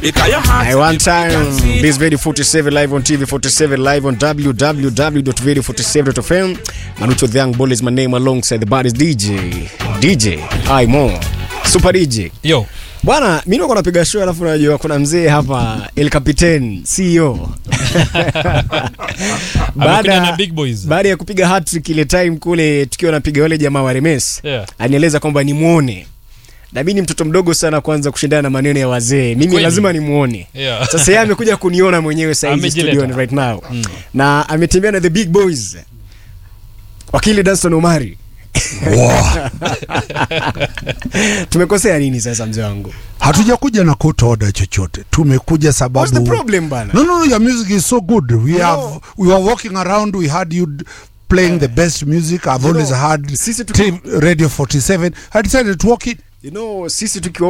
I one time this video 47 live on TV 47 live on www.video47.fm Manucho the Young Bull is my name alongside the baddest DJ DJ I more Super DJ Yo. Bwana, mimi niko napiga show alafu unajua kuna mzee hapa El Capitan CEO. Amekuja na big boys. baada ya kupiga hat-trick ile time kule tukiwa napiga wale jamaa wa Remes. Yeah. Anieleza kwamba nimuone. Na mimi ni mtoto mdogo sana kwanza kushindana na maneno ya wazee. Mimi Kweli. lazima nimuone. Yeah. Sasa yeye amekuja kuniona mwenyewe sasa hivi Amejileta. studioni right now. Na ametembea na the big boys. Wakili Danston Omari. Tumekosea nini sasa mzee wangu? hatujakuja na court order chochote tumekuja What's the sababu problem bana? no, no, no, your music is so good we have we were walking around we had you d- playing the best music i've You always know, had sisi tuki- T- radio 47 i decided to walk it You know, sisi tukiwa